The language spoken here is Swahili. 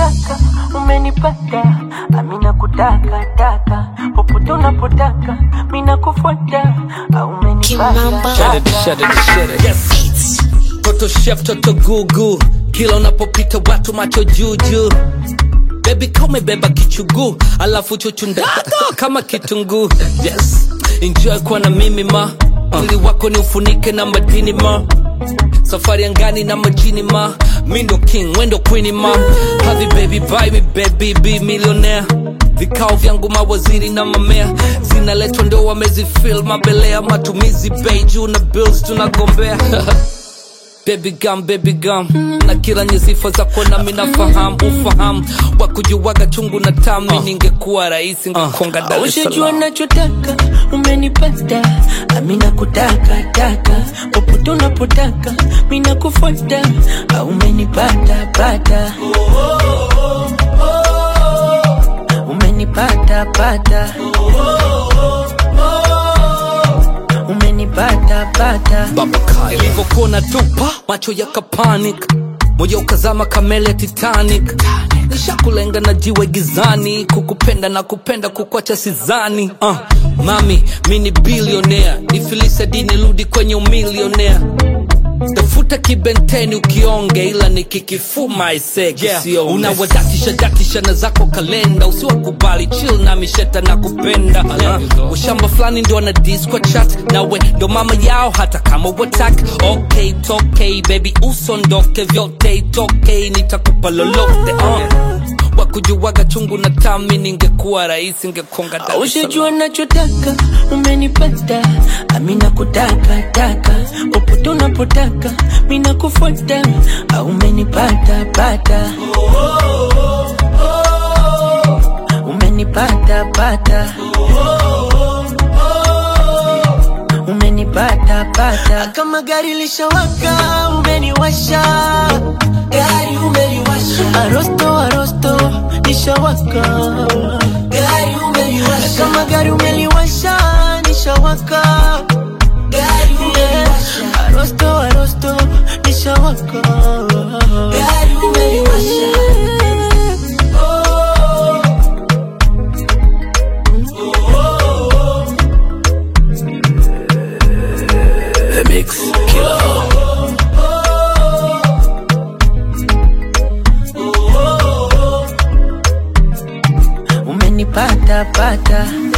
unachotaka umenipata, amina kutaka taka popote unapotaka, mina kufuata, umenipata Shut it, shut it, shut it. Yes. Toto chef, toto gugu, kila unapopita watu macho juju. Baby kama beba kichugu, alafu chuchu ndata kama kitunguu. Yes, enjoy kuwa na mimi ma, mwili wako ni ufunike na madini ma. Safari angani na majini ma, mi ndo king, we ndo queen ma. Havi baby buy me baby be millionaire. Vikao vyangu mawaziri na mamea zinaletwa ndo wamezifil mabelea matumizi bei juu na bills tunagombea Baby gum, baby gum na kila nye sifa zako nami nafahamu ufahamu wa kujuwaga chungu na tami ningekuwa rahisi ngekonga Dar es Ushajua Salaam nachotaka umenipata, amina kutaka taka popote unapotaka, mina kufuata, umenipata pata, umenipata pata, umenipata pata. Baba Kyle ilivyokuwa tupa macho yakapanic moyo ukazama kamele ya Titanic nishakulenga na jiwe gizani kukupenda na kupenda kukwacha sizani uh, mami mi ni bilionea nifilise dini rudi kwenye umilionea tafuta kibenteni ukionge ila nikikifuma isege yeah. unawadatisha datisha na zako kalenda usiwakubali chill na misheta na kupenda uh, ushamba fulani ndo ana disco chat nawe ndo mama yao hata kama watak okay tokei baby usondoke vyote itokei nitakupa lolote uh. wakujuwaga chungu na tami ningekuwa rahisi ngekonga Dar es Salaam. Ushajua nachotaka umenipata, amina kutaka taka popote unapotaka, mina kufuata, umenipata pata, umenipata pata, umenipata pata. Kama gari lishawaka, umeniwasha gari umeliwasha, arosto arosto nishawaka gari umeliwasha, kama gari umeliwasha nishawaka gari umeliwasha, arosto arosto nishawaka gari umeliwasha. The Mix Killer. umenipata pata